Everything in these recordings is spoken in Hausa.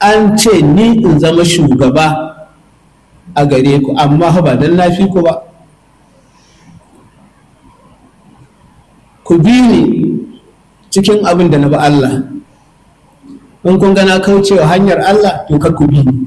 an ce ni in zama shugaba a gare ku amma ba don lafi ku ba ku bi ni cikin abin da na ba Allah in kun gana kaucewa hanyar Allah to kar ku bi ni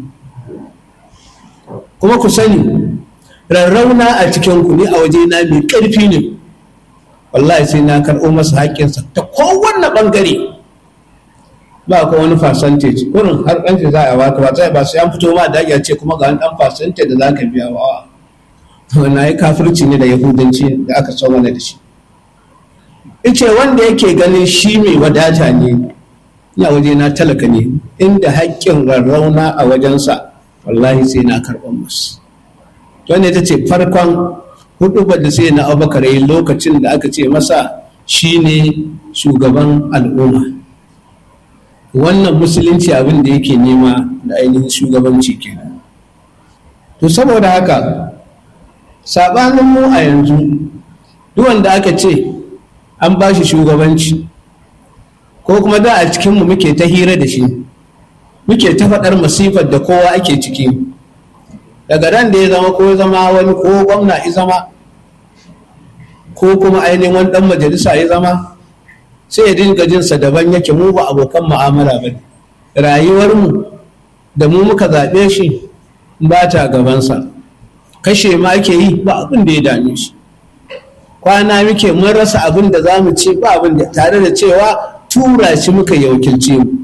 kuma ku sani rarrauna a cikin ku ne a waje na mai ƙarfi ne wallahi sai na karɓo masa haƙƙinsa ta kowanne ɓangare ba ko wani percentage kurin har ɗan za a baka ba sai ba sai an fito ma da ce kuma ga wani ɗan percentage da za ka biya wa wannan ya kafirci ne da yahudanci da aka so mana da shi ice wanda yake ganin shi mai wadata ne ya waje na talaka ne inda haƙƙin rarrauna a wajensa wallahi sai na karɓar masu wanda ita ce farkon hudu da sai na abubakar yi lokacin da aka ce masa shine shugaban al'umma wannan musulunci abin da yake nema da ainihin shugabanci kenan to saboda haka sabanin mu a yanzu duk wanda aka ce an ba shi shugabanci ko kuma da a cikinmu muke ta hira da shi muke ta faɗar masifar da kowa ake ciki daga ran da ya zama ko zama wani ko gwamna ya zama ko kuma ainihin wani ɗan majalisa ya zama sai ya dinga jinsa daban yake mu ba abokan mu'amala ba ne rayuwarmu da mu muka zaɓe shi ba ta gabansa kashe ma ake yi ba abin da ya dame shi kwana muke mun rasa abin da za mu ce ba abin da tare da cewa tura shi muka yi wakilce mu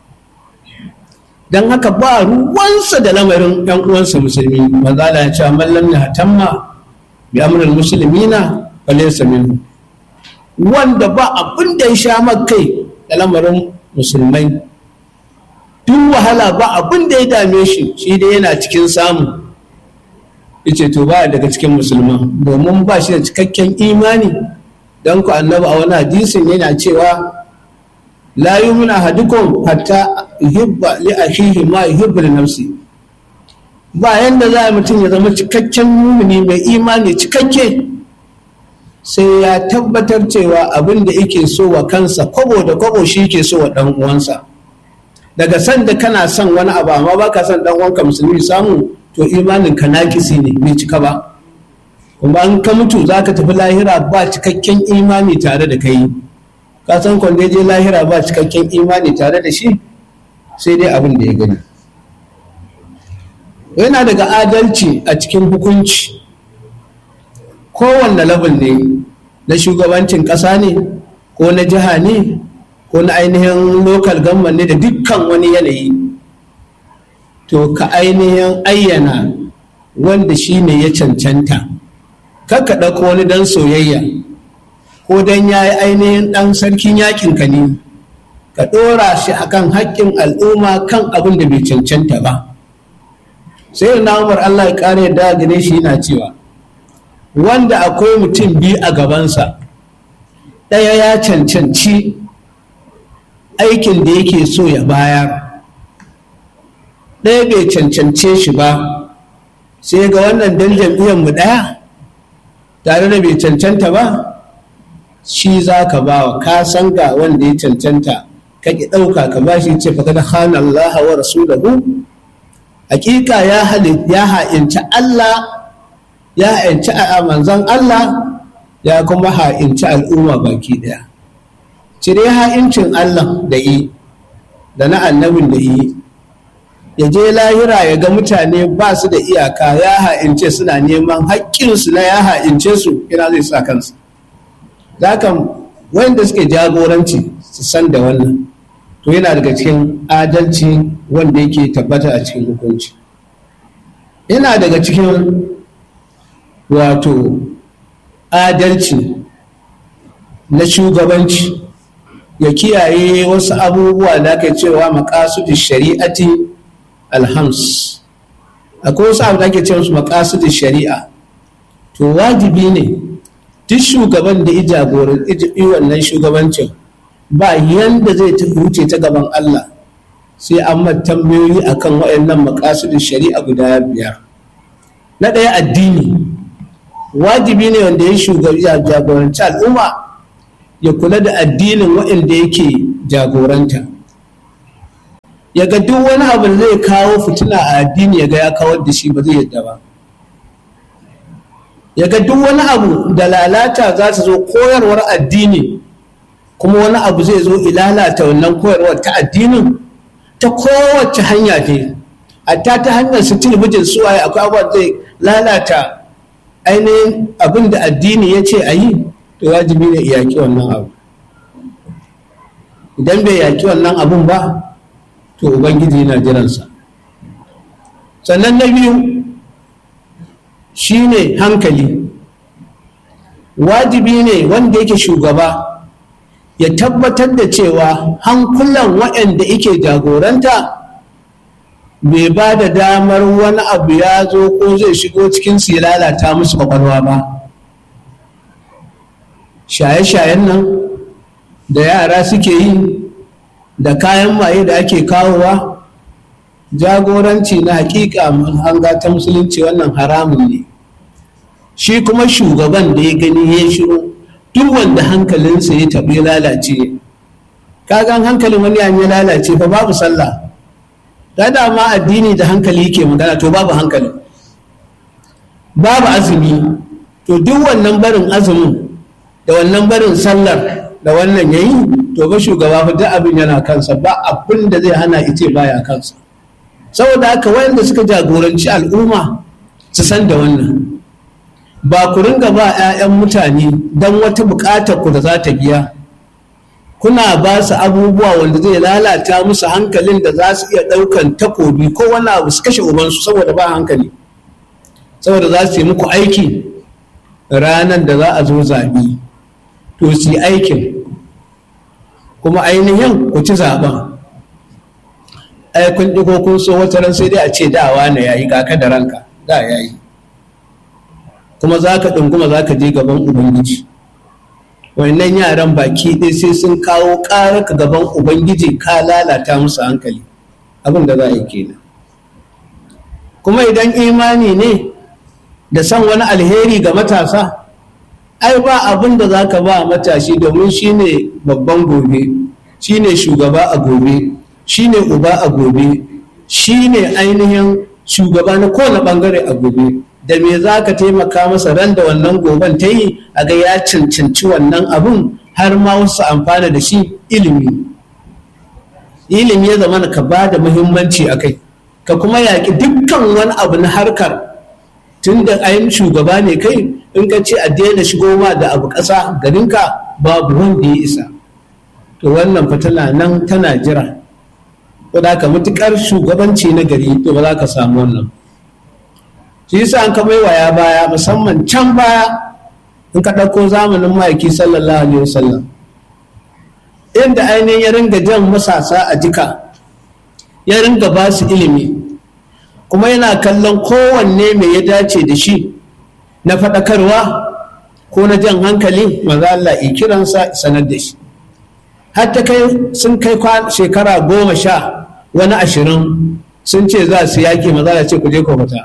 don haka ba ruwansa da lamarin yan uwansa musulmi maza da ya ce mallam na tamma bi amrul muslimina falaysa minhu wanda ba abin da ya sha kai da lamarin musulmai duk wahala ba abin da ya dame shi shi dai yana cikin samu yace to ba daga cikin musulman domin ba shi da cikakken imani don ku annabi a wani hadisin yana cewa la yumina ahadukum hatta yuhibba li akhihi ma yuhibbu li nafsi ba yanda za mutum ya zama cikakken mumini mai imani cikakke sai ya tabbatar cewa abin da yake so wa kansa kwabo da kwabo shi yake so wa dan uwansa daga san da kana son wani abu amma baka son dan uwanka musulmi samu to imanin ka nakisi ne bai cika ba kuma an ka mutu zaka tafi lahira ba cikakken imani tare da kai ka san kwanda je lahira ba cikakken imani tare da shi sai dai abin da ya gani yana daga adalci a cikin hukunci kowanne level ne na shugabancin ƙasa ne ko na jiha ne ko na ainihin local government ne da dukkan wani yanayi to ka ainihin ayyana wanda shi ne ya cancanta kakka ɗauko wani dan soyayya ko dan ya yi ainihin ɗan sarkin yakin ka ne ka ɗora shi akan haƙƙin al'umma kan abin da bai cancanta ba sai na umar allah ya ƙara yadda gane shi yana cewa wanda akwai mutum biyu a gabansa ɗaya ya cancanci aikin da yake so ya bayar ɗaya bai cancance shi ba sai ga wannan dan mu ɗaya tare da bai cancanta ba shi za ka ba wa ka san ga wanda ya cancanta ka ki ɗauka ka ba shi ce fa kada hana Allah wa rasulahu hakika ya ya ha'inci Allah ya ha'inci a manzon Allah ya kuma ha'inci al'umma baki ɗaya cire ha'incin Allah da yi da na annabin da yi ya je lahira ya ga mutane ba su da iyaka ya ha'ince suna neman haƙƙinsu na ya ha'ince su ina zai sa kansu kan wanda suke jagoranci su san da wannan to yana daga cikin adalci wanda yake tabbata a cikin hukunci yana daga cikin wato adalci na shugabanci ya kiyaye wasu abubuwa da ake cewa makasudin shari'ati alhams akwai wasu abu da ake cewa su makasudin shari'a to wajibi ne duk shugaban da ya jagoranci wannan shugabancin ba yanda zai wuce ta gaban Allah sai an tambayoyi akan waɗannan makasudin shari'a guda biyar na ɗaya addini wajibi ne wanda ya jagoranci al'umma ya kula da addinin waɗanda yake jagoranta ya ga duk wani abu da zai kawo fitina a addini ya ga ya kawar da shi ba zai yadda ba ya ga duk wani abu da lalata za ta zo koyarwar addini kuma wani abu zai zo ilalata wannan koyarwar ta addinin ta kowace hanya ce hatta ta hanyar su talabijin suwaye akwai abubuwa zai lalata ainihin abin da addini ya ce a yi to wajibi ne yaƙi wannan abu idan bai yaƙi wannan abun ba to ubangiji yana jiransa sannan na biyu shine hankali wajibi ne wanda yake shugaba ya tabbatar da cewa hankulan waɗanda yake jagoranta bai ba da damar wani abu ya zo ko zai shigo cikin su ya lalata musu kwakwalwa ba shaye-shayen nan da yara suke yi da kayan maye da ake kawowa jagoranci na hakika hanga ta musulunci wannan haramun ne shi kuma shugaban da ya gani ya shiru duk wanda hankalinsa ya taɓi lalace kagan hankalin wani ya lalace fa babu sallah da ma addini da hankali yake magana to babu hankali babu azumi to duk wannan barin azumin da wannan barin sallar da wannan yayi to ba shugaba fa duk abin yana kansa ba abin da zai hana ice baya kansa saboda haka wayanda suka jagoranci al'umma su san da wannan ba ku ringa ba 'ya'yan mutane don wata buƙatar ku da za ta biya kuna ba su abubuwa wanda zai lalata musu hankalin da za su iya ɗaukan takobi ko wani abu su kashe ubansu saboda ba hankali saboda za su yi muku aiki ranar da za a zo zaɓe to su yi aikin kuma ainihin ku ci zaɓen ai kun ɗi ko kun so wata ran sai dai a ce dawa na yayi kaka da ranka da yayi kuma za ka ɗunguma za ka je gaban ubangiji wannan yaran baki ɗaya sai sun kawo ƙarar ka gaban ubangiji ka lalata musu hankali abin da za a yi kenan kuma idan imani ne da son wani alheri ga matasa ai ba abin da za ka ba matashi domin shi ne babban gobe shi ne shugaba a gobe shi ne uba a gobe shi ne ainihin shugaba na kowane ɓangare a gobe da me za ka taimaka masa ran da wannan goben ta yi a ga ya cancanci wannan abun har ma wasu amfana da shi ilimi ilimi ya zama ka ba da muhimmanci a kai ka kuma yaƙi dukkan wani abu na harkar tun da ayin shugaba ne kai in ka ce a daina shigo ma da abu ƙasa garinka babu wanda ya isa to wannan fa tana nan tana jira ko da ka matuƙar shugabanci na gari to ba za ka samu wannan shi yasa an ka ya baya musamman can baya in ka ɗauko zamanin ma'aiki sallallahu alaihi wasallam inda ainihin ya ringa jan masasa a jika ya ringa ba su ilimi kuma yana kallon kowanne mai ya dace da shi na faɗakarwa ko na jan hankali maza Allah ya kiransa sanar da shi hatta kai sun kai shekara goma sha wani ashirin sun ce za su yaƙi maza Allah ce ku je ku fita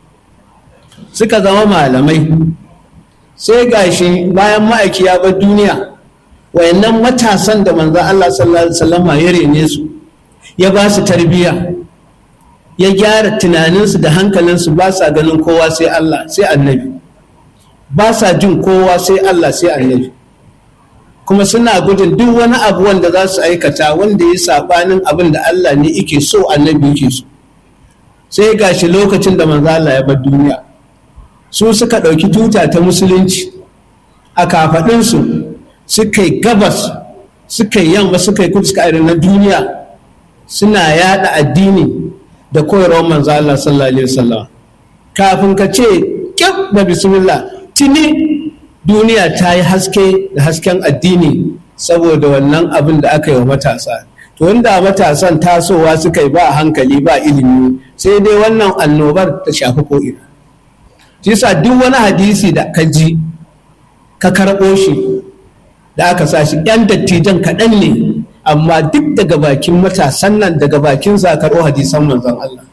suka zama malamai sai gashi bayan ma'aiki ya bar duniya wayannan matasan da manzo Allah sallallahu alaihi wasallam ya rene su ya ba su tarbiyya ya gyara tunaninsu da hankalinsu ba sa ganin kowa sai Allah sai annabi ba sa jin kowa sai Allah sai annabi kuma suna gudun duk wani abu wanda za su aikata wanda ya sabanin abin da Allah ne yake so annabi yake so sai gashi lokacin da manzo Allah ya bar duniya su suka ɗauki tuta ta musulunci a kafaɗinsu suka yi gabas suka yi yamma suka yi kudu suka na duniya suna yada addini da koyarwar manzo Allah sallallahu alaihi wasallam kafin ka ce kyau da bismillah tuni duniya ta yi haske da hasken addini saboda wannan abin da aka yi wa matasa to wanda matasan tasowa suka yi ba hankali ba ilimi sai dai wannan annobar ta shafi ko'ina shi yasa duk wani hadisi da ka ji ka karɓo shi da aka sa shi yan dattijan kaɗan ne amma duk daga bakin matasan nan daga bakin sa karɓo hadisan manzon Allah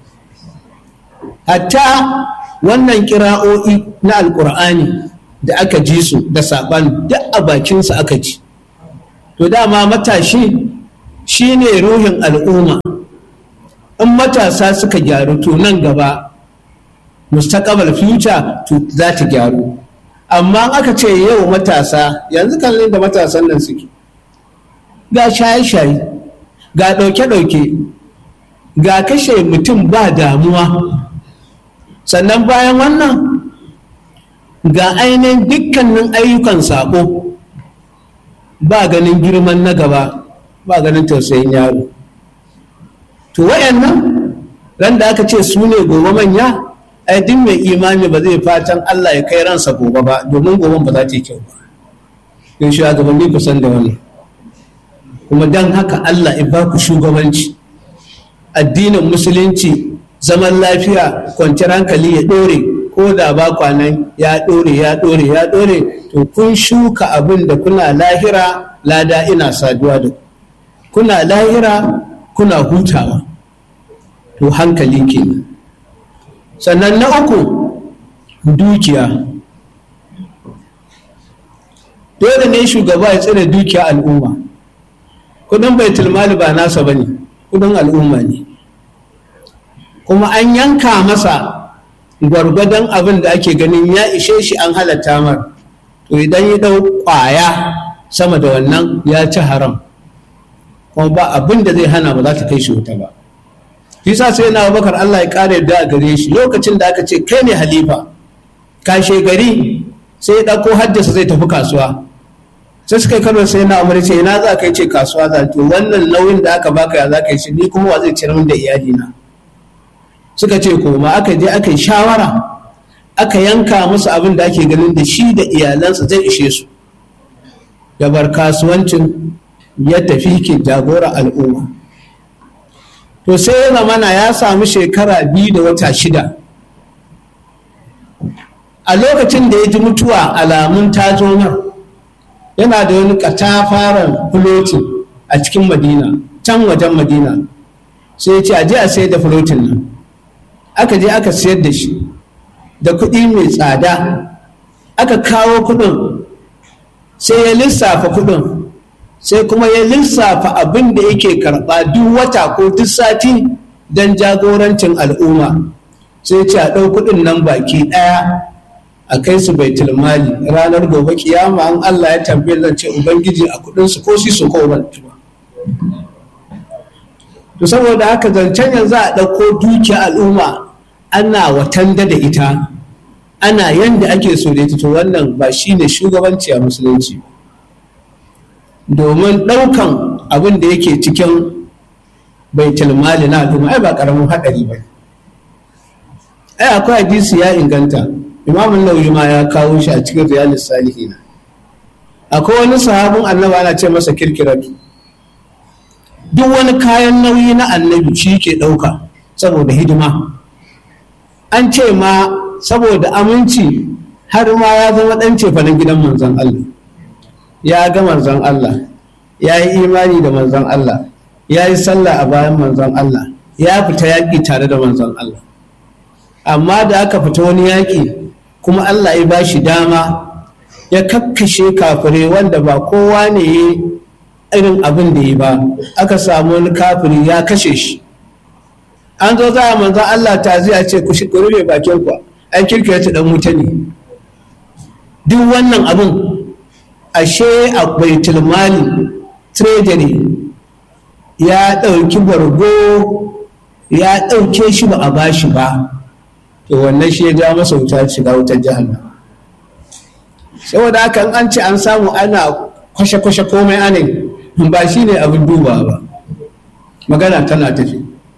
hatta wannan kira'o'i na alƙur'ani da aka ji su da saɓan duk a bakinsa aka ji to dama matashi shi ne ruhin al'umma in matasa suka gyaru to nan gaba mustaqbal future to za ta gyaru amma aka ce yau matasa yanzu kallon da matasan nan suke ga shaye-shaye ga ɗauke-ɗauke ga kashe mutum ba damuwa sannan bayan wannan ga ainihin dukkanin ayyukan saƙo ba ganin girman na gaba ba ganin tausayin yaro to wayannan ran da aka ce su ne gobe manya ai duk mai imani ba zai fatan Allah ya kai ransa gobe ba domin goben ba za ta yi kyau ba in shugabanni ku san da wani kuma dan haka Allah ya ba ku shugabanci addinin musulunci zaman lafiya kwanciyar hankali ya ɗore ko da ba kwanan ya ɗore ya ɗore ya ɗore to kun shuka abin da kuna lahira lada ina saduwa da ku kuna lahira kuna hutawa to hankali kenan sannan na uku dukiya dole ne shugaba ya tsira dukiya al'umma kudin baitul mali ba nasa bane kudin al'umma ne kuma an yanka masa gwargwadon abin da ake ganin ya ishe shi an halatta mar to idan ya dau kwaya sama da wannan ya ci haram kuma ba abin da zai hana ba za ta kai shi wuta ba shi sa sai na bakar Allah ya kare da a gare shi lokacin da aka ce kai ne halifa kashe gari sai ya ɗauko haddasa zai tafi kasuwa sai suka yi karo sai na umar ce ina za ka yi ce kasuwa za to wannan nauyin da aka baka ya za ka yi shi ni kuma wa zai ciyar min da iyalina suka ce koma aka je aka yi shawara aka yanka musu abin da ake ganin da shi da iyalansa zai ishe su ya bar kasuwancin ya tafi ke jagora al'umma to sai ya zamana ya samu shekara biyu da wata shida a lokacin da ya ji mutuwa alamun tazomar yana da wani katafaren fulotin a cikin madina can wajen madina sai ya ce a je a sayar da fulotin nan aka je aka sayar da shi da kuɗi mai tsada aka kawo kuɗin sai ya lissafa kuɗin sai kuma ya lissafa abin da yake karɓa duk wata ko duk sati don jagorancin al'umma sai ce a ɗau kuɗin nan baki ɗaya a kai su baitul mali ranar gobe kiyama an Allah ya tambaye zan ce ubangiji a kuɗin su ko su ko ban to saboda haka zancen yanzu a ɗauko dukiya al'umma ana watanda da ita ana yanda ake so da ita to wannan ba shine shugabanci a musulunci domin ɗaukan abin da yake cikin baitul mali na al'umma ai ba ƙaramin haɗari ba ai akwai hadisi ya inganta imamun nauyi ma ya kawo shi a cikin riyalis salihina akwai wani sahabin annabi ana ce masa kirkiratu duk wani kayan nauyi na annabi shi ke ɗauka saboda hidima an ce ma saboda aminci har ma ya zama ɗan cefanen gidan manzon Allah ya ga manzon Allah ya yi imani da manzon Allah ya yi sallah a bayan manzon Allah ya fita yaƙi tare da manzon Allah amma da aka fita wani yaƙi kuma Allah ya ba shi dama ya kakkashe kafire wanda ba kowa ne ya irin abin da ya ba aka samu wani kafiri ya kashe shi an zo za a manzan Allah ta zai ce ku rufe bakin ku an kirkira ta dan wuta ne duk wannan abin ashe a baitul mali treasury ya ɗauki bargo ya ɗauke shi ba a bashi ba to wannan shi ya ja masa wuta shiga wutar jahannam saboda haka an ce an samu ana kwashe-kwashe komai anin ba shi ne abin duba ba magana tana tafi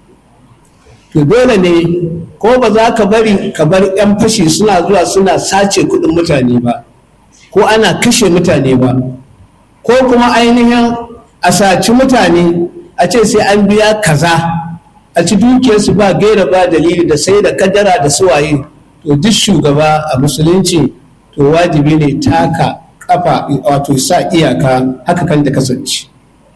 to dole ne ko ba za ka bari ka bar 'yan fashi suna zuwa suna sace kudin mutane ba ko ana kashe mutane ba ko kuma ainihin a saci mutane a ce sai an biya kaza a ci dukiyarsu ba gaira ba dalili da sai da kadara da suwaye to duk shugaba a musulunci to wajibi ne taka kafa wato sa iyaka haka kan da kasance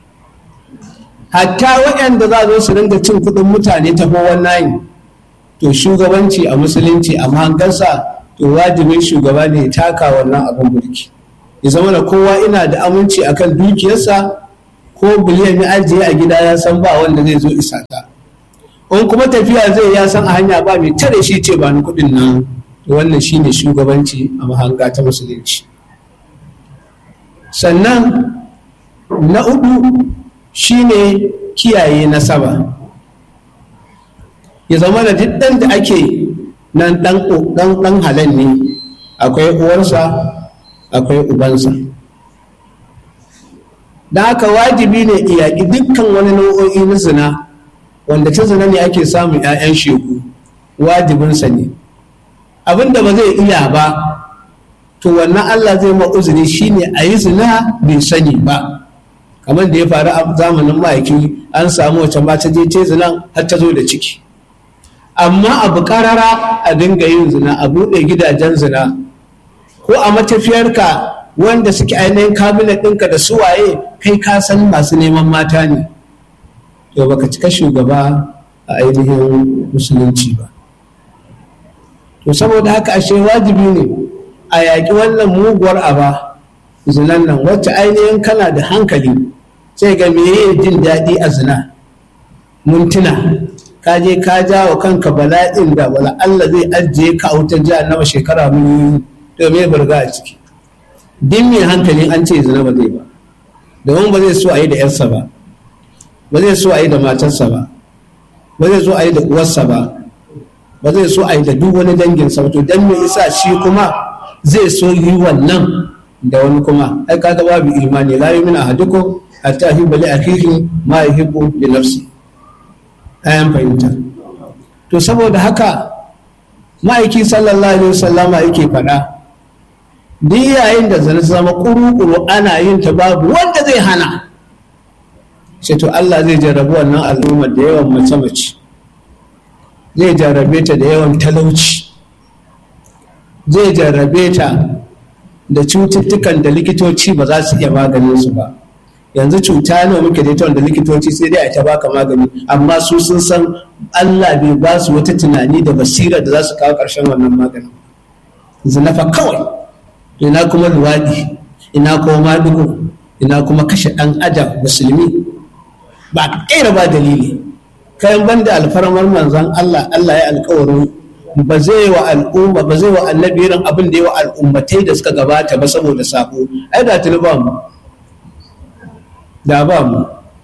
hatta waɗanda za zo su ringa cin kuɗin mutane ta wannan to shugabanci a musulunci a mahangarsa to wajibin shugaba ne ya taka wannan abin mulki ya zama da kowa ina da aminci akan dukiyarsa ko biliyan ya ajiye a gida ya san ba wanda zai zo isa ta in kuma tafiya zai ya san a hanya ba mai tare shi ce ba ni kuɗin nan wannan shine shugabanci a mahanga ta musulunci sannan na uku shine kiyaye nasaba ya zama da duk ɗan da ake nan ɗan halal ne akwai uwarsa akwai ubansa da haka wajibi ne iyaki dukkan wani nau'o'i na zina wanda ta zina ne ake samun 'ya'yan shegu wajibinsa ne abin da ba zai iya ba to wannan allah zai ma uzuri shine a yi zina bai sani ba kamar da ya faru a zamanin ma'aiki an samu wacce ma ta je ce zinan har ta zo da ciki amma abu karara a dinga yin zina a buɗe gidajen zina ko a matafiyarka wanda suke ainihin kabinet ɗinka da suwaye kai ka san masu neman mata ne to baka cika shugaba a ainihin musulunci ba to saboda haka ashe wajibi ne a yaƙi wannan muguwar aba zinan nan wacce ainihin kana da hankali sai ga meye jin daɗi a zina mintuna ka je ka ja wa kanka bala'in da wala Allah zai ajiye ka a wutar jihar nawa shekara miliyoyi to me burga a ciki din mai hankali an ce zina ba zai ba domin ba zai so a yi da yarsa ba ba zai so a yi da matarsa ba ba zai so a yi da uwarsa ba ba zai so a yi da duk wani danginsa ba to dan me isa shi kuma zai so yi wannan da wani kuma ai kaga babu imani la yu'minu ahadukum hatta yuhibba li akhihi ma yuhibbu li nafsi ayan fahimta to saboda haka ma'aiki sallallahu alaihi wasallama yake faɗa duk yayin da zana zama kuru-kuru ana yin ta babu wanda zai hana sai to Allah zai jarrabu wannan al'ummar da yawan mace-mace zai jarrabe ta da yawan talauci zai jarrabe ta da cututtukan da likitoci ba za su iya maganin su ba yanzu cuta nawa muke da ita wanda likitoci sai dai a ta baka magani amma su sun san Allah bai ba su wata tunani da basira da za su kawo ƙarshen wannan maganin zinafa kawai ina kuma luwaɗi ina kuma madugo ina kuma kashe ɗan adam musulmi ba ƙera ba dalili kayan banda alfarmar manzan Allah Allah ya alkawarin ba zai wa al'umma ba zai wa annabi irin abin da ya wa al'ummatai da suka gabata ba saboda sabo ai da tuni ba mu da ba mu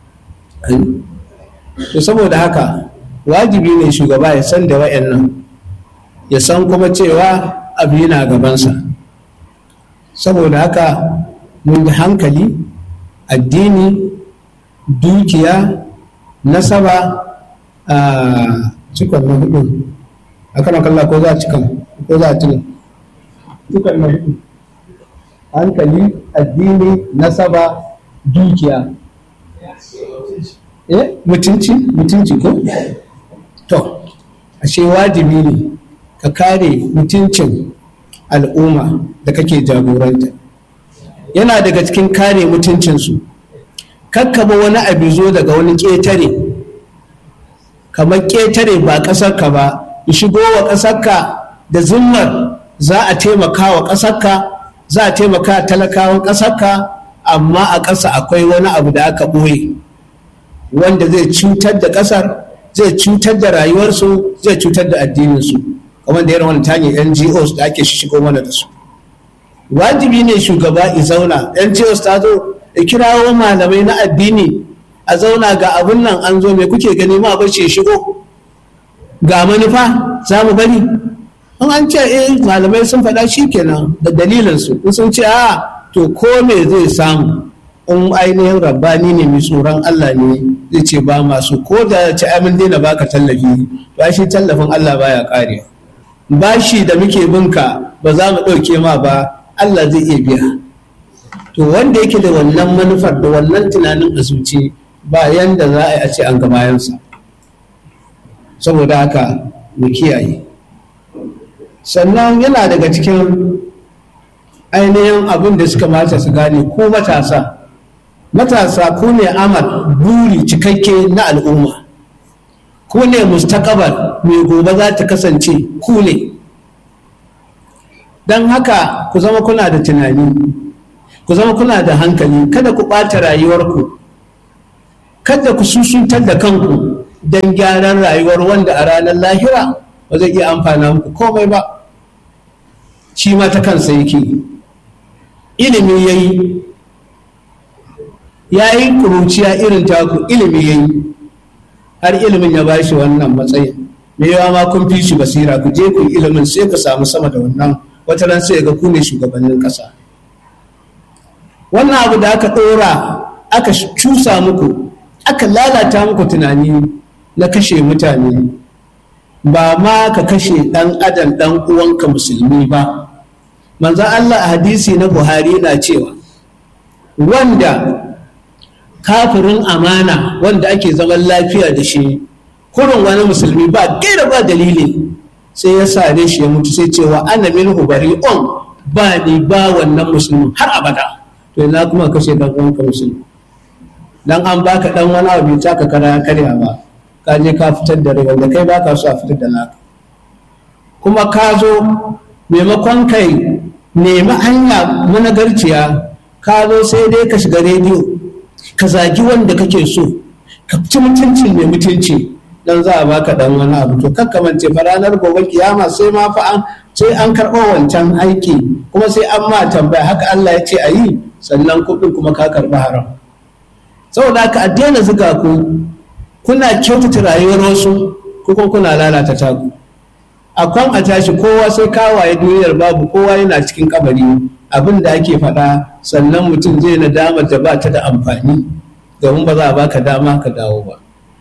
to saboda haka wajibi ne shugaba ya san da wa'annan ya san kuma cewa abu yana gabansa saboda haka mun da hankali addini dukiya nasaba a cikon na hudu a kan kalla ko za a cikin ko za a cikin cikon na hudu hankali addini nasaba dukiya eh mutunci mutunci ko to ashe wajibi ne ka kare mutuncin al'umma da kake jagoranta yana daga cikin kare mutuncinsu kakkaba wani abu zo daga wani ƙetare kamar ƙetare ba ƙasarka ba shigo wa ƙasarka da zimmar za a taimaka wa ƙasarka za a taimaka talakawan ƙasarka amma a ƙasa akwai wani abu da aka ɓoye wanda zai cutar da ƙasar zai cutar da rayuwarsu zai cutar da addininsu kamar da irin wani ta hanyar ngos da ake shigo mana da su wajibi ne shugaba i zauna ngos ta zo da kirawo malamai na addini a zauna ga abun nan an zo mai kuke gani ma bar ce shigo ga manufa za mu bari in an ce eh malamai sun faɗa shi kenan da dalilinsu in sun ce a to ko me zai samu in ainihin rabbani ne mai tsoron Allah ne zai ce ba masu ko da ci amin daina baka tallafi ba shi tallafin Allah baya kare bashi da muke binka ba za mu ɗauke ma ba Allah zai iya biya to wanda yake da wannan manufar da wannan tunanin a zuci ba yanda za a yi a ce an ga bayansa saboda haka mu kiyaye sannan yana daga cikin ainihin abin da suka mata su gane ko matasa matasa ku ne amal buri cikakke na al'umma ku ne mustaqabal mai gobe za ta kasance ku ne don haka ku zama kuna da tunani ku zama kuna da hankali kada ku ɓata rayuwarku kada ku susuntar da kanku don gyaran rayuwar wanda a ranar lahira ba zai iya amfana muku komai ba shi ma ta kansa yake ilimi ya yi ya yi kuruciya irin taku ilimi ya yi har ilimin ya ba shi wannan matsayin me yawa ma kun fi shi basira ku je ku ilimin sai ka samu sama da wannan wata ran sai ga ku ne shugabannin ƙasa wannan abu da aka ɗora aka cusa muku aka lalata muku tunani na kashe mutane ba ma ka kashe ɗan adam ɗan uwanka musulmi ba manzan Allah a hadisi na Buhari na cewa wanda kafirin amana wanda ake zaman lafiya da shi kurin wani musulmi ba gaira ba dalili sai ya sare shi ya mutu sai cewa ana min hubari on ba ni ba wannan musulmi har abada to ina kuma kashe dan uwanka musulmi dan an baka dan wani abu bai taka kara karya ba ka je ka fitar da rai wanda kai baka so a fitar da naka kuma ka zo maimakon kai nemi hanya managarciya ka zo sai dai ka shiga rediyo ka zagi wanda kake so ka ci mutuncin mai mutunci dan za a baka dan wani abu to kakkamance fa ranar gobe kiyama sai ma fa an sai an karɓo wancan aiki kuma sai an ma tambaya haka Allah ya ce a yi sannan kuɗin kuma ka karɓi haram saboda haka a daina zuga ku kuna kyautata rayuwar wasu ko kuma kuna lalata taku akwan a tashi kowa sai kawaye duniyar babu kowa yana cikin kabari abin da ake faɗa sannan mutum zai na damar da ba ta da amfani domin ba za a baka dama ka dawo ba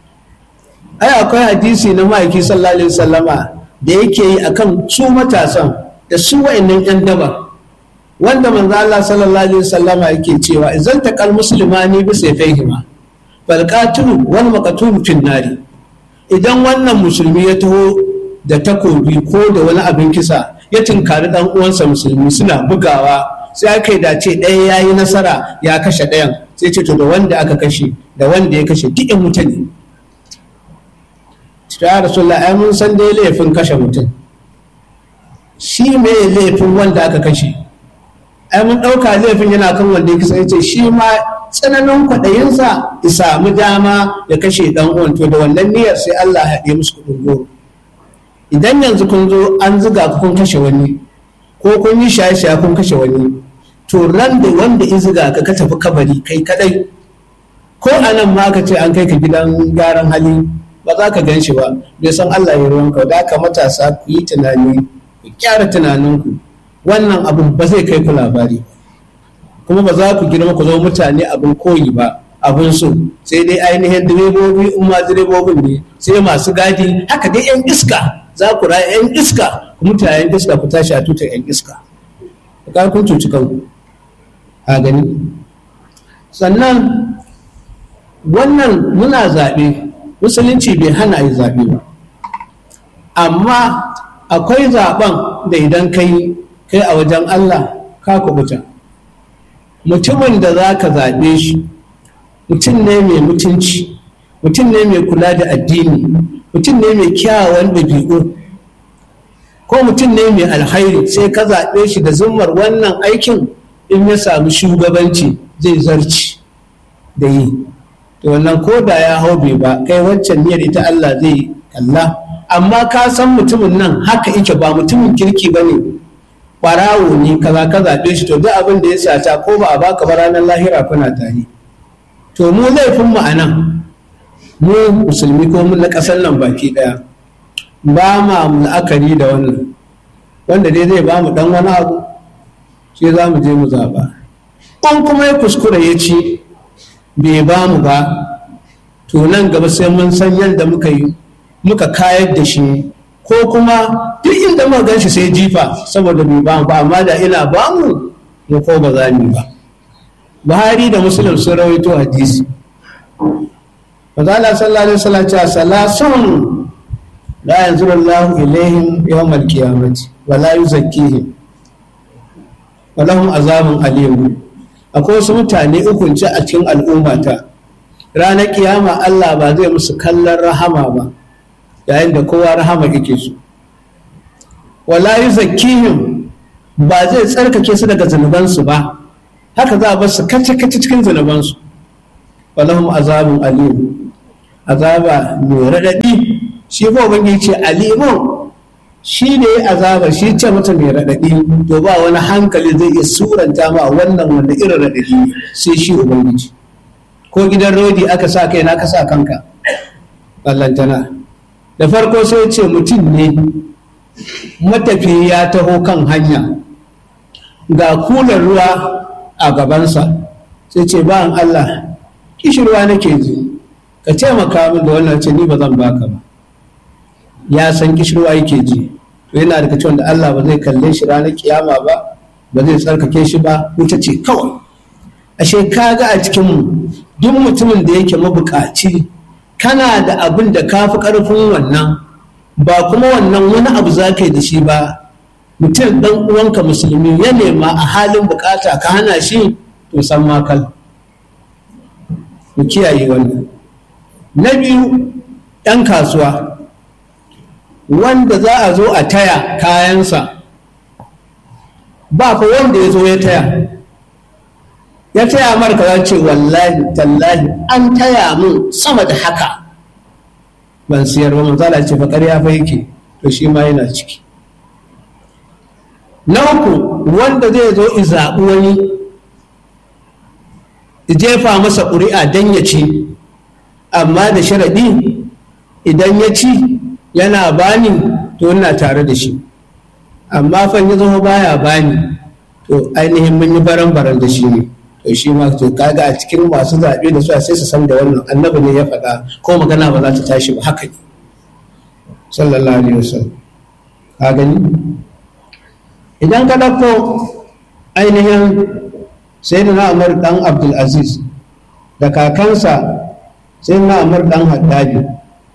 ai akwai hadisi na ma'aiki sallallahu alaihi wasallama da yake yi akan su matasan da su wa'annan yan daba wanda manzo Allah sallallahu alaihi wasallama yake cewa idan taqal muslimani bi sayfihima fal qatilu wal maqtul fin nari idan wannan musulmi ya taho da takobi ko da wani abin kisa ya tinkari dan uwansa musulmi suna bugawa sai aka yi dace ɗaya ya yi nasara ya kashe ɗayan sai ce to da wanda aka kashe da wanda ya kashe duk mutane ya rasulullah ai mun san dai laifin kashe mutum shi me laifin wanda aka kashe ai mun ɗauka laifin yana kan wanda ya kisa ya ce shi ma tsananin kwaɗayinsa ya samu dama ya kashe ɗan uwan to da wannan niyyar sai Allah ya haɗe musu kuɗin goro idan yanzu kun zo an ziga ku kun kashe wani ko kun yi shaye-shaye kun kashe wani to ran da wanda ya ziga ka ka tafi kabari kai kadai ko anan ma ka ce an kai ka gidan gyaran hali ba za ka gan shi ba bai san Allah ya ruwanka da aka matasa ku yi tunani ku kyara tunaninku wannan abin ba zai kai ku labari kuma ba za ku girma ku zama mutane abin koyi ba abin so sai dai ainihin direbobi in ma direbobin ne sai masu gadi haka dai yan iska za ku raya yan iska ku mutu yan iska ku tashi a tutar yan iska ka kun cuci kanku a gani sannan wannan muna zaɓe musulunci bai hana yi zaɓe ba amma akwai zaɓen da idan kai kai a wajen Allah ka kubuta mutumin da za ka zaɓe shi mutum ne mai mutunci mutum ne mai kula da addini mutum ne mai kyawawan ɗabi'u ko mutum ne mai alhairi sai ka zaɓe shi da zummar wannan aikin in ya samu shugabanci zai zarci da yi to wannan ko da ya hau bai ba kai waccan niyyar ita Allah zai kalla amma ka san mutumin nan haka yake ba mutumin kirki ba ne ƙwarawo ne kaza ka zaɓe shi to duk abin da ya sata ko ba a baka ba ranar lahira kuna tare to mu laifin mu a nan mu musulmi ko mu na ƙasar nan baki ɗaya ba ma la'akari da wannan wanda dai zai ba mu ɗan wani abu sai za mu je mu zaɓa in kuma ya kuskura ya ci bai ba mu ba to nan gaba sai mun san yadda muka yi muka kayar da shi ko kuma duk inda muka gan shi sai jifa saboda bai ba mu ba amma da ina ba mu mu ko ba za mu ba buhari da muslim sun rawaito hadisi Fazala sallallahu alaihi wasallam cewa salasun la yanzuru Allah ilaihim yawm al-qiyamati wa la yuzakkihim wa lahum azabun alim akwai wasu mutane uku ce a cikin al'ummata ranar kiyama Allah ba zai musu kallon rahama ba yayin da kowa rahama yake su wala yuzakkihim ba zai tsarkake su daga zunubansu ba haka za a bar su kace kace cikin zunubansu walahum azabun alim azaba mai raɗaɗi shi ko ubangiji ce alimun shi ne azaba shi ce mata mai raɗaɗi to ba wani hankali zai iya suranta ma wannan wanda irin raɗaɗi sai shi ubangiji ko gidan rodi aka sa kai na ka sa kanka ballantana da farko sai ce mutum ne matafi ya taho kan hanya ga kulan ruwa a gabansa sai ce ba Allah kishirwa nake ji ka taimaka min da wannan ce ni ba zan baka ba ya san kishirwa yake ji to yana da cewa da Allah ba zai kalle shi ranar kiyama ba ba zai tsarkake shi ba wuta ce kawai ashe kaga a cikin mu duk mutumin da yake mabukaci kana da abin da ka fi ƙarfin wannan ba kuma wannan wani abu za ka yi da shi ba mutum ɗan uwanka musulmi ya nema a halin bukata ka hana shi to san makal mu kiyaye wannan na biyu ɗan kasuwa wanda za a zo a taya kayansa ba fa wanda ya zo ya taya ya taya marka za ce wallahi tallahi an taya mun sama da haka ban siyar ba manzala ce fa ƙarya fa yake to shi ma yana ciki na uku wanda zai zo zaɓi wani jefa masa ƙuri'a don ya ci amma da sharaɗi idan ya ci yana bani to ina tare da shi amma fa ya zama baya bani to ainihin mun yi baran-baran da shi ne to shi ma to kaga a cikin masu zaɓe da su sai su san da wannan annabi ne ya faɗa ko magana ba za ta tashi ba haka ne sallallahu alaihi wasallam ka gani idan ka ɗauko ainihin sai da na'amar ɗan abdulaziz da kakansa sai na'amar ɗan haddadi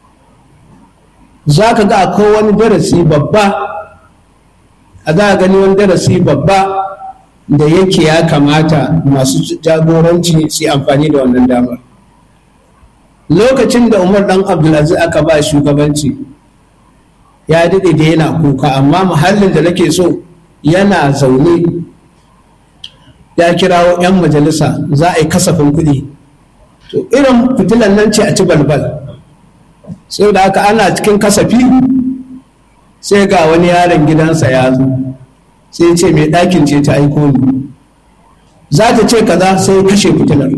za ka ga akwai wani darasi babba a za a gani wani darasi babba da yake ya kamata masu jagoranci su yi amfani da wannan damar lokacin da umar dan abdulaziz aka ba shugabanci ya daɗe da yana kuka amma muhallin da nake so yana zaune ya kirawo 'yan majalisa za a yi kasafin kuɗi to irin fitilan nan ce a ci balbal sai da aka ana cikin kasafi sai ga wani yaron gidansa ya zo sai ce mai ɗakin ce ta aiko ni za ta ce kaza sai kashe fitilar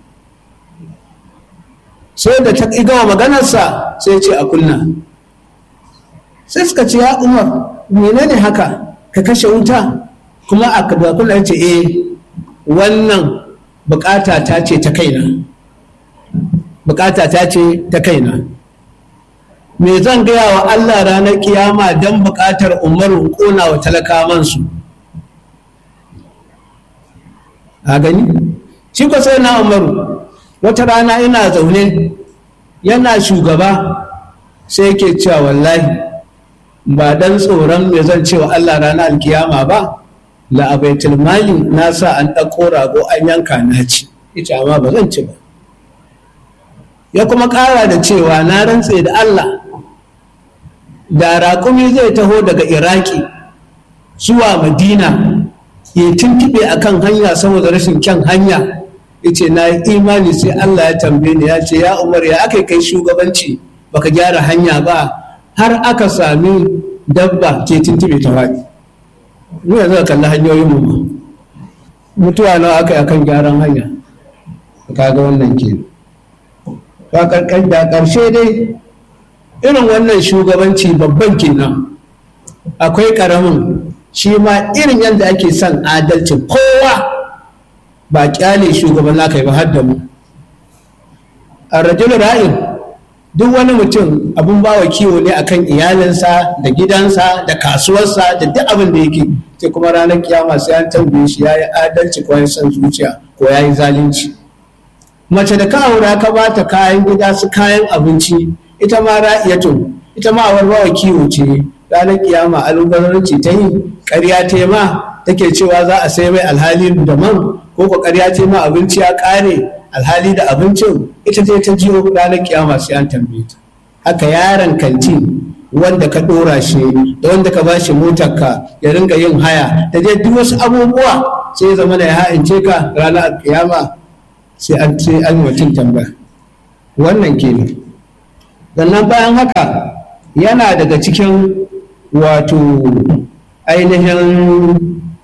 sai da ta gama maganarsa sai ce a kunna sai suka ce ya umar menene haka ka kashe wuta kuma a kunna ce eh wannan bukata ta ce ta kaina bukata ta ce ta kaina me zan gaya wa Allah ranar kiyama don buƙatar umaru ƙona wa talakamansu a gani shi ko sai na umaru wata rana ina zaune yana shugaba sai yake cewa wallahi ba dan tsoron me zan cewa Allah ranar alkiyama ba la'abaitul mali na sa an ɗauko rago an yanka na ci ita amma ba zan ci ba ya kuma ƙara da cewa na rantse da Allah da raƙumi zai taho daga iraki zuwa madina ya tuntuɓe a kan hanya saboda rashin kyan hanya ya ce na yi imani sai allah ya tambaye ni ya ce ya umar ya aka kai shugabanci baka gyara hanya ba har aka sami dabba ce tuntuɓe ta faɗi mu yanzu ka kalli hanyoyin mu mutuwa nawa aka yi akan gyaran hanya kaga wannan ke da ƙarshe dai irin wannan shugabanci babban kenan akwai ƙaramin shi ma irin yadda ake son adalcin kowa ba kyale shugaban naka ba har da mu a rajul ra'in duk wani mutum abin bawa kiwo ne akan iyalinsa da gidansa da kasuwarsa da duk abin da yake sai kuma ranar kiyama sai an tambaye shi ya yi adalci ko ya san zuciya ko ya yi zalunci mace da ka aura ka bata kayan gida su kayan abinci ita ma ra'iyatun ita ma warwawa kiwo ce ranar kiyama albazaranci ta yi ƙarya ta ma take cewa za a sai mai alhali da man ko ko ƙarya ta ma abinci ya ƙare alhali da abincin ita ce ta jiyo ranar kiyama sai an tambaye ta haka yaron kanti wanda ka ɗora shi da wanda ka bashi motar ka ya ringa yin haya da dai duk wasu abubuwa sai ya zama da ya ha'ince ka ranar kiyama sai an sai an mutum tambaya wannan kenan sannan bayan haka yana daga cikin wato ainihin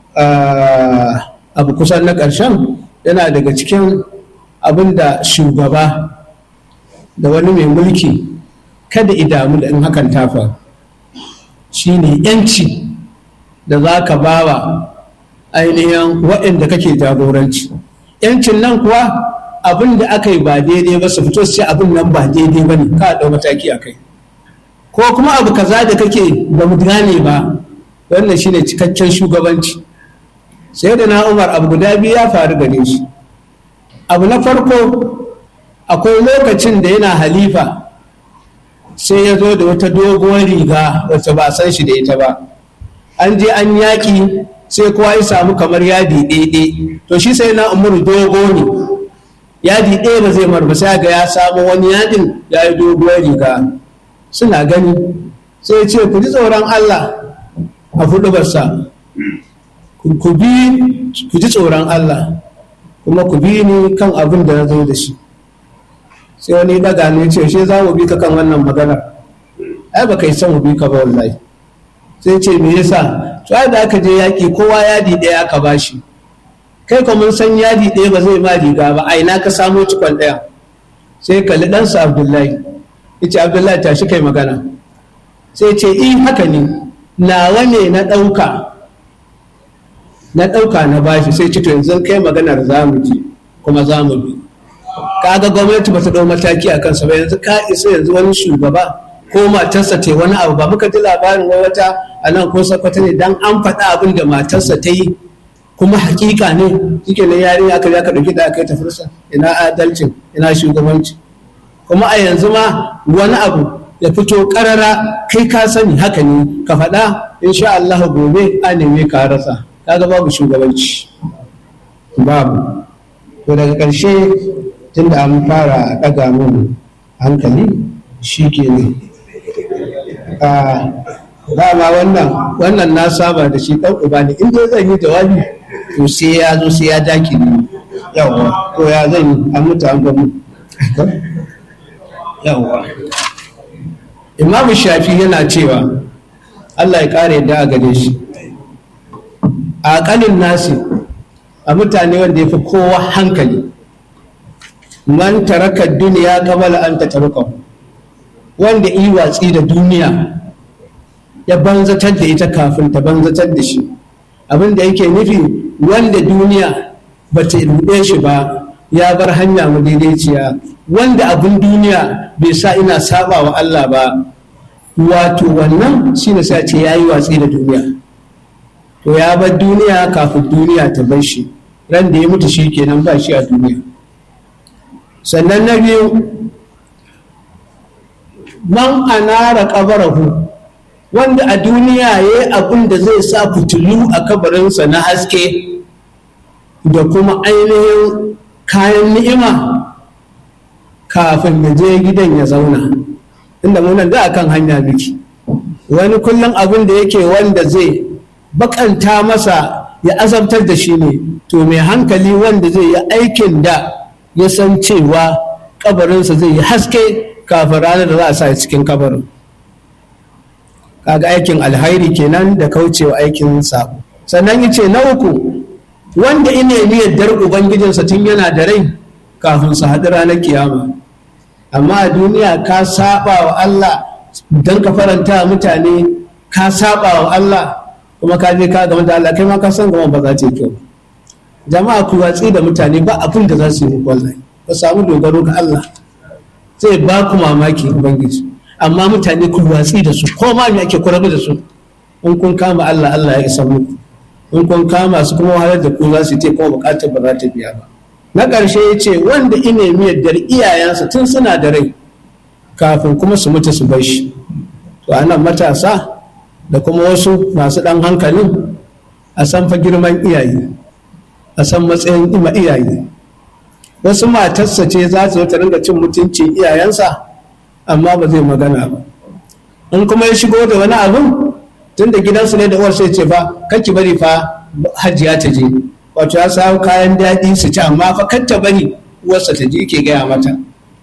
abu kusan na ƙarshen yana daga cikin abin da shugaba da wani mai mulki kada idamu da in hakan tafa shi ne yanci da za ka ba wa ainihin waɗanda kake jagoranci yancin nan kuwa abin da aka yi ba daidai ba su fito su ce abin nan ba daidai ba ne ka ɗau mataki a kai ko kuma abu kaza da kake ba mu gane ba wannan shine cikakken shugabanci sai da na umar abu guda biyu ya faru gare shi abu na farko akwai lokacin da yana halifa sai ya zo da wata doguwar riga wacce ba a san shi da ita ba an je an yaƙi sai kowa ya samu kamar yadi ɗaiɗai to shi sai na umar dogo ne yadi ɗaya ba zai mar ba sai ga ya samu wani yadin ya yi doguwar riga suna gani sai ce ku ji tsoron Allah a hudubarsa ku ji tsoron Allah kuma ku bi ni kan abin da na zo da shi sai wani daga ne ce shi za mu bi ka kan wannan maganar ai ba kai san mu bi ka ba wallahi sai ce me yasa to da aka je yaki kowa yadi ɗaya aka bashi kai kuma mun san yadi ɗaya ba zai ma riga ba a ina ka samo cikon ɗaya sai kalli ɗansa abdullahi yace abdullahi tashi kai magana sai ce in haka ne nawa ne na ɗauka na ɗauka na bashi sai ce to yanzu kai maganar za mu ji kuma za mu bi kaga gwamnati ba ta ɗau mataki a kansa ba yanzu ka isa yanzu wani shugaba ko matarsa ta wani abu ba muka ji labarin wai wata a nan ko sakwata ne dan an faɗa abin da matarsa ta yi kuma hakika ne shike ne yarinya aka aka ɗauki da aka yi tafirsa ina adalcin ina shugabanci kuma a yanzu ma wani abu ya fito karara kai ka sani haka ne ka faɗa insha Allah gobe a neme ka rasa kaga babu shugabanci babu to daga ƙarshe tunda an fara ɗaga mun hankali shi ke ne dama wannan wannan na saba da shi ɗan uba ne in dai zan yi jawabi to sai ya zo sai ya daki ne yawa ko ya zan yi an mutu an gamu yawa imamu shafi yana cewa allah ya kare da a gare shi a ƙanin nasi a mutane wanda ya fi kowa hankali man taraka duniya kamala an ta taruka wanda yi watsi da duniya ya banzatar da ita kafin ta banzatar da shi abin da yake nufi wanda duniya ba ta ruɗe shi ba ya bar hanya madaidaiciya wanda abin duniya bai sa ina saba wa Allah ba wato wannan shine sai ce ya yi watsi da duniya to ya bar duniya kafin duniya ta bar shi ran da ya mutu shi kenan ba shi a duniya sannan na biyu man anara kabarahu wanda a duniya ya yi abin da zai sa fitilu a kabarinsa na haske da kuma ainihin kayan ni'ima kafin ya je gidan ya zauna inda munan da akan hanya miki wani kullum abin da yake wanda zai bakanta masa ya azabtar da shi ne to mai hankali wanda zai yi aikin da ya san cewa kabarinsa zai yi haske kafin ranar da za a sa cikin kabarin kaga aikin alhairi kenan da kaucewa aikin sabo sannan ya ce na uku wanda ina yi yardar ubangijinsa tun yana da rai kafin su haɗu ranar kiyama amma a duniya ka saba wa Allah don ka faranta mutane ka saba wa Allah kuma ka je ka gama da Allah kai ma ka san gama ba za ta yi kyau jama'a ku watsi da mutane ba abin da za su yi muku wallahi ka samu dogaro ga Allah zai ba ku mamaki ubangiji amma mutane ku watsi da su ko ma me ake kurabu da su in kun kama Allah Allah ya isa muku in kun kama su kuma wahalar da ku za su ce kuma bukatar ba za ta biya ba na ƙarshe ya ce wanda ina miyaddar iyayensa tun suna da rai kafin kuma su mutu su bar shi to anan matasa da kuma wasu masu ɗan hankalin a san fa girman iyaye a san matsayin ima iyaye wasu matarsa ce za su ta ringa cin mutuncin iyayensa amma ba zai magana ba in kuma ya shigo da wani abin tun da gidansu ne da uwar sai ce fa kake bari fa hajiya ta je wato ya samu kayan daɗi su ci amma fa kar ta bari uwarsa ta je ke gaya mata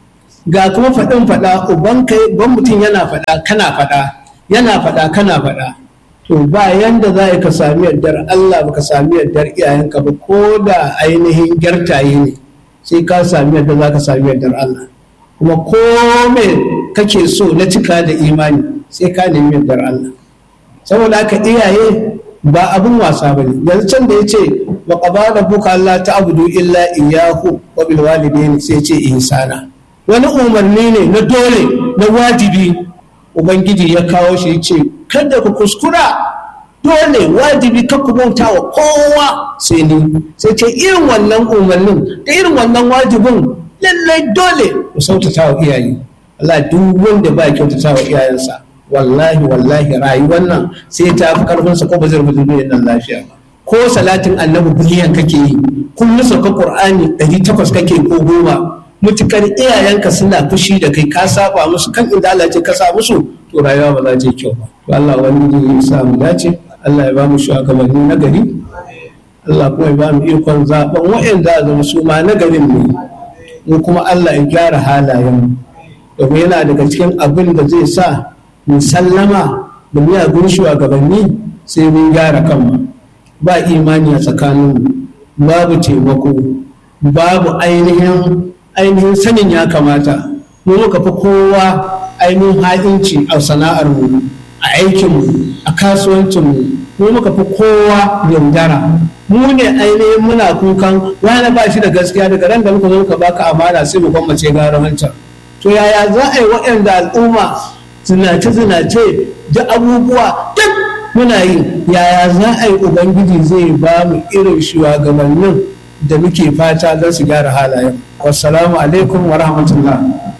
ga kuma faɗin faɗa uban kai ban mutum yana faɗa kana faɗa yana faɗa kana faɗa to ba yanda za ka sami yardar Allah ba ka sami yardar iyayenka ba ko da ainihin gyartaye ne sai ka sami yadda za ka sami yardar Allah kuma ko me kake so na cika da imani sai ka nemi yardar Allah saboda haka iyaye ba abin wasa bane yanzu can da yace wa qadara buka Allah ta'budu illa iyyahu wa bil walidayni sai ce ihsana wani umarni ne na dole na wajibi ubangiji ya kawo shi yace kada ku kuskura dole wajibi ka ku bauta wa kowa sai ni sai ce irin wannan umarnin da irin wannan wajibin lallai dole ku sautata wa iyaye Allah duk wanda ba kyautata wa iyayensa wallahi wallahi rayuwar nan sai ta fi karfinsa ko ba zai rubuta duniyar nan lafiya ba ko salatin annabi biliyan kake yi kullum sauka qur'ani ɗari takwas kake ko goma mutukar iyayenka suna fushi da kai ka saba musu kan inda Allah ce ka sa musu to rayuwa ba za ta yi kyau ba to Allah wani ya sa mu dace Allah ya ba mu shugabanni na gari Allah kuma ya ba mu ikon zaben waɗanda a zama su ma na garin ne mu kuma Allah ya gyara halayen domin yana daga cikin abin da zai sa mu sallama da miyagun shugabanni sai mun gyara kanmu ba imani a tsakaninmu babu taimako babu ainihin ainihin sanin ya kamata mu muka fi kowa ainihin ha'inci a sana'armu a aikinmu a kasuwancinmu mu muka fi kowa yaudara mu ne ainihin muna kukan wani ba shi da gaskiya daga ran da muka zo muka baka amana sai mu kwamace gara wancan to yaya za a yi waɗanda al'umma zinace-zinace da abubuwa duk muna yi yaya za a yi ubangiji zai ba mu irin shugabannin da muke fata don su gyara halayen wassalamu alaikum wa rahmatullah